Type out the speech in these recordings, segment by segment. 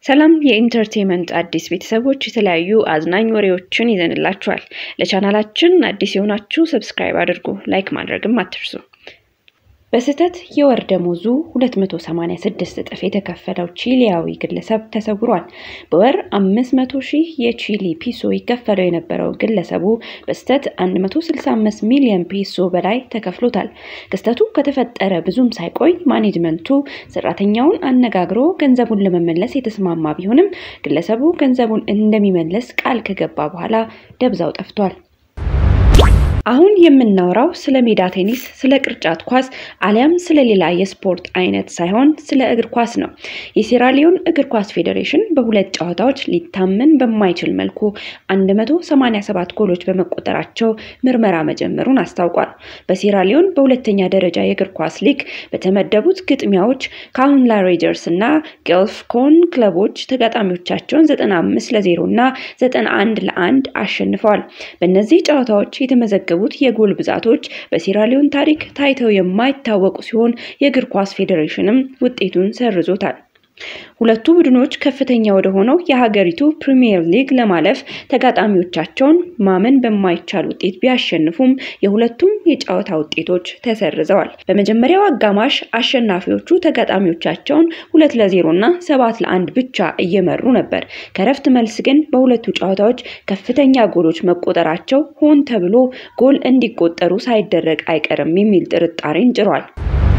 ሰላም የኢንተርቴንመንት አዲስ ቤተሰቦች የተለያዩ አዝናኝ ወሬዎችን ይዘንላችኋል። ለቻናላችን አዲስ የሆናችሁ ሰብስክራይብ አድርጉ፣ ላይክ ማድረግም አትርሱ። በስህተት የወር ደሞዙ 286 እጥፍ የተከፈለው ቺሊያዊ ግለሰብ ተሰውሯል። በወር 500 ሺህ የቺሊ ፒሶ ይከፈለው የነበረው ግለሰቡ በስህተት 165 ሚሊዮን ፒሶ በላይ ተከፍሎታል። ክስተቱ ከተፈጠረ ብዙም ሳይቆይ ማኔጅመንቱ ሰራተኛውን አነጋግሮ ገንዘቡን ለመመለስ የተስማማ ቢሆንም ግለሰቡ ገንዘቡን እንደሚመለስ ቃል ከገባ በኋላ ደብዛው ጠፍቷል። አሁን የምናወራው ስለ ሜዳ ቴኒስ፣ ስለ ቅርጫት ኳስ አሊያም ስለ ሌላ የስፖርት አይነት ሳይሆን ስለ እግር ኳስ ነው። የሴራሊዮን እግር ኳስ ፌዴሬሽን በሁለት ጨዋታዎች ሊታመን በማይችል መልኩ 187 ጎሎች በመቆጠራቸው ምርመራ መጀመሩን አስታውቋል። በሴራሊዮን በሁለተኛ ደረጃ የእግር ኳስ ሊግ በተመደቡት ግጥሚያዎች ካሁንላ ሬንጀርስ እና ጌልፍ ኮን ክለቦች ተጋጣሚዎቻቸውን 95 ለ0 እና 91 ለ1 አሸንፈዋል። በእነዚህ ጨዋታዎች የተመዘገቡ የሚያቀርቡት የጎል ብዛቶች በሴራሊዮን ታሪክ ታይተው የማይታወቁ ሲሆን የእግር ኳስ ፌዴሬሽንም ውጤቱን ሰርዞታል። ሁለቱ ቡድኖች ከፍተኛ ወደ ሆነው የሀገሪቱ ፕሪሚየር ሊግ ለማለፍ ተጋጣሚዎቻቸውን ማመን በማይቻል ውጤት ቢያሸንፉም የሁለቱም የጨዋታ ውጤቶች ተሰርዘዋል። በመጀመሪያው አጋማሽ አሸናፊዎቹ ተጋጣሚዎቻቸውን ሁለት ለዜሮ እና ሰባት ለአንድ ብቻ እየመሩ ነበር። ከረፍት መልስ ግን በሁለቱ ጨዋታዎች ከፍተኛ ጎሎች መቆጠራቸው ሆን ተብሎ ጎል እንዲቆጠሩ ሳይደረግ አይቀርም የሚል ጥርጣሬን ጭሯል።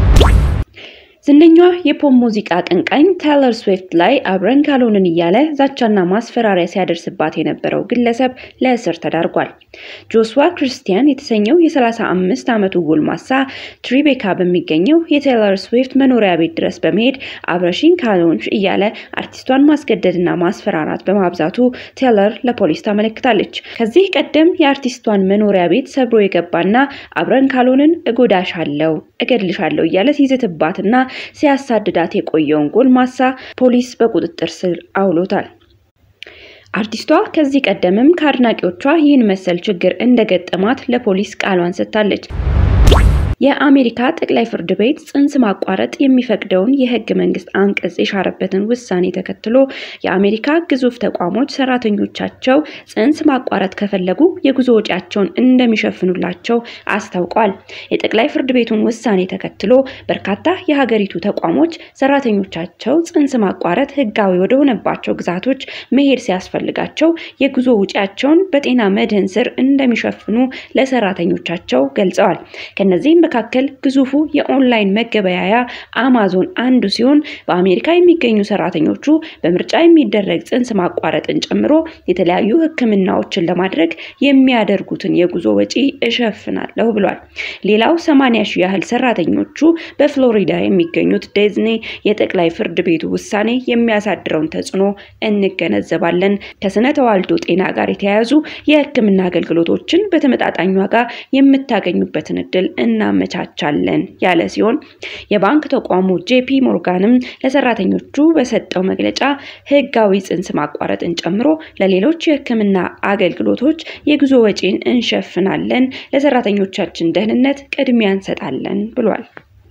ዝነኛዋ የፖፕ ሙዚቃ አቀንቃኝ ታይለር ስዊፍት ላይ አብረን ካልሆንን እያለ ዛቻና ማስፈራሪያ ሲያደርስባት የነበረው ግለሰብ ለእስር ተዳርጓል። ጆስዋ ክርስቲያን የተሰኘው የ35 ዓመቱ ጎልማሳ ትሪቤካ በሚገኘው የታይለር ስዊፍት መኖሪያ ቤት ድረስ በመሄድ አብረሽኝ ካልሆንሽ እያለ አርቲስቷን ማስገደድና ማስፈራራት በማብዛቱ ታይለር ለፖሊስ ታመለክታለች። ከዚህ ቀደም የአርቲስቷን መኖሪያ ቤት ሰብሮ የገባና አብረን ካልሆንን እጎዳሻለሁ፣ እገድልሻለሁ እያለ ሲዝትባትና ሲያሳድዳት የቆየውን ጎልማሳ ፖሊስ በቁጥጥር ስር አውሎታል። አርቲስቷ ከዚህ ቀደምም ከአድናቂዎቿ ይህን መሰል ችግር እንደገጠማት ለፖሊስ ቃሏን ሰጥታለች። የአሜሪካ ጠቅላይ ፍርድ ቤት ጽንስ ማቋረጥ የሚፈቅደውን የሕገ መንግስት አንቀጽ የሻረበትን ውሳኔ ተከትሎ የአሜሪካ ግዙፍ ተቋሞች ሰራተኞቻቸው ጽንስ ማቋረጥ ከፈለጉ የጉዞ ወጪያቸውን እንደሚሸፍኑላቸው አስታውቋል። የጠቅላይ ፍርድ ቤቱን ውሳኔ ተከትሎ በርካታ የሀገሪቱ ተቋሞች ሰራተኞቻቸው ጽንስ ማቋረጥ ሕጋዊ ወደሆነባቸው ግዛቶች መሄድ ሲያስፈልጋቸው የጉዞ ወጪያቸውን በጤና መድህን ስር እንደሚሸፍኑ ለሰራተኞቻቸው ገልጸዋል። ከነዚህም መካከል ግዙፉ የኦንላይን መገበያያ አማዞን አንዱ ሲሆን በአሜሪካ የሚገኙ ሰራተኞቹ በምርጫ የሚደረግ ጽንስ ማቋረጥን ጨምሮ የተለያዩ ሕክምናዎችን ለማድረግ የሚያደርጉትን የጉዞ ወጪ እሸፍናለሁ ብሏል። ሌላው ሰማንያ ሺህ ያህል ሰራተኞቹ በፍሎሪዳ የሚገኙት ዲዝኒ የጠቅላይ ፍርድ ቤቱ ውሳኔ የሚያሳድረውን ተጽዕኖ እንገነዘባለን። ከስነ ተዋልዶ ጤና ጋር የተያያዙ የሕክምና አገልግሎቶችን በተመጣጣኝ ዋጋ የምታገኙበትን እድል እናመቻቻለን ያለ ሲሆን የባንክ ተቋሙ ጄፒ ሞርጋንም ለሰራተኞቹ በሰጠው መግለጫ ህጋዊ ጽንስ ማቋረጥን ጨምሮ ለሌሎች የህክምና አገልግሎቶች የጉዞ ወጪን እንሸፍናለን፣ ለሰራተኞቻችን ደህንነት ቅድሚያ እንሰጣለን ብሏል።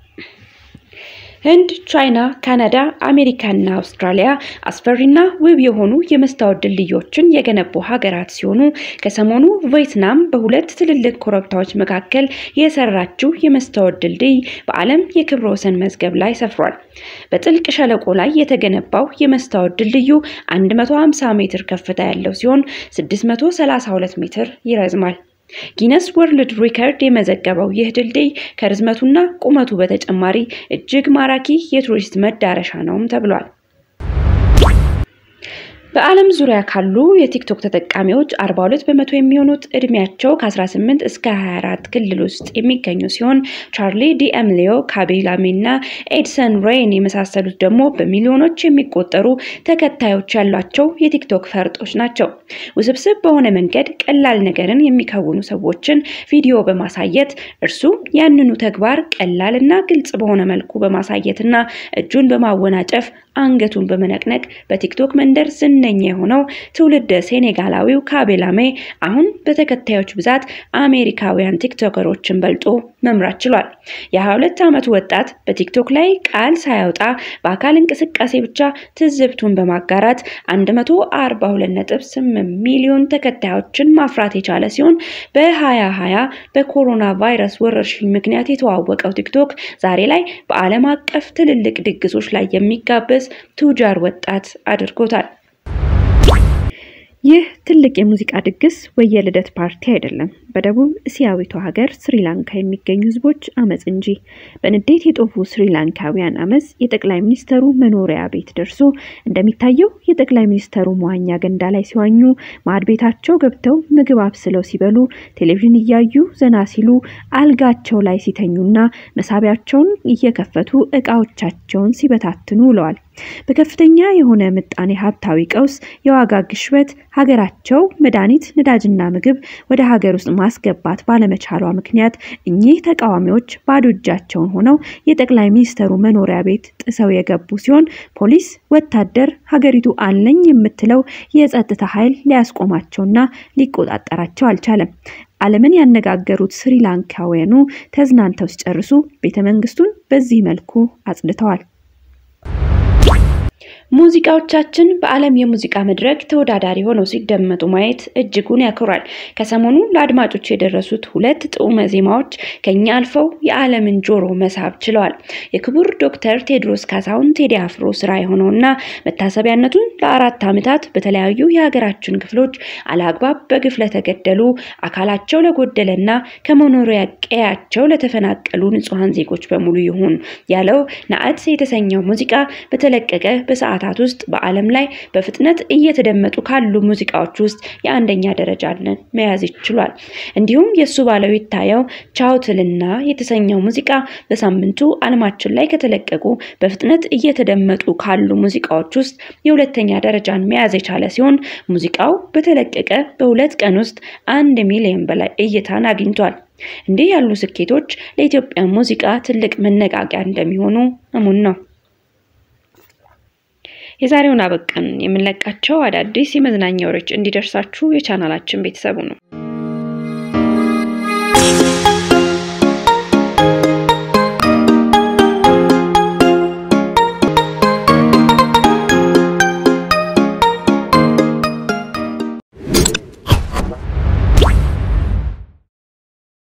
ህንድ፣ ቻይና፣ ካናዳ፣ አሜሪካና አውስትራሊያ አስፈሪና ውብ የሆኑ የመስታወት ድልድዮችን የገነቡ ሀገራት ሲሆኑ ከሰሞኑ ቪየትናም በሁለት ትልልቅ ኮረብታዎች መካከል የሰራችው የመስታወት ድልድይ በዓለም የክብረ ወሰን መዝገብ ላይ ሰፍሯል። በጥልቅ ሸለቆ ላይ የተገነባው የመስታወት ድልድዩ 150 ሜትር ከፍታ ያለው ሲሆን 632 ሜትር ይረዝማል። ጊነስ ወርልድ ሪከርድ የመዘገበው ይህ ድልድይ ከርዝመቱና ቁመቱ በተጨማሪ እጅግ ማራኪ የቱሪስት መዳረሻ ነውም ተብሏል። በዓለም ዙሪያ ካሉ የቲክቶክ ተጠቃሚዎች 42 በመቶ የሚሆኑት እድሜያቸው ከ18 እስከ 24 ክልል ውስጥ የሚገኙ ሲሆን ቻርሊ ዲኤምሊዮ፣ ካቤላሜ እና ኤድሰን ሬይን የመሳሰሉት ደግሞ በሚሊዮኖች የሚቆጠሩ ተከታዮች ያሏቸው የቲክቶክ ፈርጦች ናቸው። ውስብስብ በሆነ መንገድ ቀላል ነገርን የሚከውኑ ሰዎችን ቪዲዮ በማሳየት እርሱ ያንኑ ተግባር ቀላል እና ግልጽ በሆነ መልኩ በማሳየት እና እጁን በማወናጨፍ አንገቱን በመነቅነቅ በቲክቶክ መንደር ዝነኛ ዝነኛ የሆነው ትውልደ ሴኔጋላዊው ካቤላሜ አሁን በተከታዮች ብዛት አሜሪካውያን ቲክቶከሮችን በልጦ መምራት ችሏል። የ22 ዓመቱ ወጣት በቲክቶክ ላይ ቃል ሳያወጣ በአካል እንቅስቃሴ ብቻ ትዝብቱን በማጋራት 142.8 ሚሊዮን ተከታዮችን ማፍራት የቻለ ሲሆን በ2020 በኮሮና ቫይረስ ወረርሽኝ ምክንያት የተዋወቀው ቲክቶክ ዛሬ ላይ በዓለም አቀፍ ትልልቅ ድግሶች ላይ የሚጋበዝ ቱጃር ወጣት አድርጎታል። ይህ ትልቅ የሙዚቃ ድግስ ወይ የልደት ፓርቲ አይደለም፣ በደቡብ እስያዊቷ ሀገር ስሪላንካ የሚገኙ ህዝቦች አመፅ እንጂ። በንዴት የጦፉ ስሪላንካውያን አመፅ የጠቅላይ ሚኒስተሩ መኖሪያ ቤት ደርሶ እንደሚታየው የጠቅላይ ሚኒስተሩ መዋኛ ገንዳ ላይ ሲዋኙ፣ ማዕድ ቤታቸው ገብተው ምግብ አብስለው ሲበሉ፣ ቴሌቪዥን እያዩ ዘና ሲሉ፣ አልጋቸው ላይ ሲተኙና መሳቢያቸውን እየከፈቱ እቃዎቻቸውን ሲበታትኑ ውለዋል። በከፍተኛ የሆነ ምጣኔ ሀብታዊ ቀውስ፣ የዋጋ ግሽበት ሀገራቸው መድኃኒት፣ ነዳጅና ምግብ ወደ ሀገር ውስጥ ማስገባት ባለመቻሏ ምክንያት እኚህ ተቃዋሚዎች ባዶ እጃቸውን ሆነው የጠቅላይ ሚኒስተሩ መኖሪያ ቤት ጥሰው የገቡ ሲሆን ፖሊስ፣ ወታደር፣ ሀገሪቱ አለኝ የምትለው የጸጥታ ኃይል ሊያስቆማቸውና ሊቆጣጠራቸው አልቻለም። ዓለምን ያነጋገሩት ስሪላንካውያኑ ተዝናንተው ሲጨርሱ ቤተ መንግስቱን በዚህ መልኩ አጽድተዋል። ሙዚቃዎቻችን በዓለም የሙዚቃ መድረክ ተወዳዳሪ ሆነው ሲደመጡ ማየት እጅጉን ያኮራል። ከሰሞኑ ለአድማጮች የደረሱት ሁለት ጥዑመ ዜማዎች ከኛ አልፈው የዓለምን ጆሮ መሳብ ችለዋል። የክቡር ዶክተር ቴዎድሮስ ካሳሁን ቴዲ አፍሮ ስራ የሆነውና መታሰቢያነቱን ለአራት ዓመታት በተለያዩ የሀገራችን ክፍሎች አለአግባብ በግፍ ለተገደሉ አካላቸው ለጎደለና ከመኖሪያ ቀያቸው ለተፈናቀሉ ንጹሐን ዜጎች በሙሉ ይሁን ያለው ናዕት የተሰኘው ሙዚቃ በተለቀቀ በሰዓታት ውስጥ በዓለም ላይ በፍጥነት እየተደመጡ ካሉ ሙዚቃዎች ውስጥ የአንደኛ ደረጃን መያዝ ይችሏል። እንዲሁም የእሱ ባለው ይታየው ቻውትልና የተሰኘው ሙዚቃ በሳምንቱ ዓለማችን ላይ ከተለቀቁ በፍጥነት እየተደመጡ ካሉ ሙዚቃዎች ውስጥ የሁለተኛ ደረጃን መያዝ የቻለ ሲሆን ሙዚቃው በተለቀቀ በሁለት ቀን ውስጥ አንድ ሚሊዮን በላይ እይታን አግኝቷል። እንዲህ ያሉ ስኬቶች ለኢትዮጵያ ሙዚቃ ትልቅ መነቃቂያ እንደሚሆኑ እሙን ነው። የዛሬውን አበቃን። የምንለቃቸው አዳዲስ የመዝናኛ ወሬዎች እንዲደርሳችሁ የቻናላችን ቤተሰቡ ነው።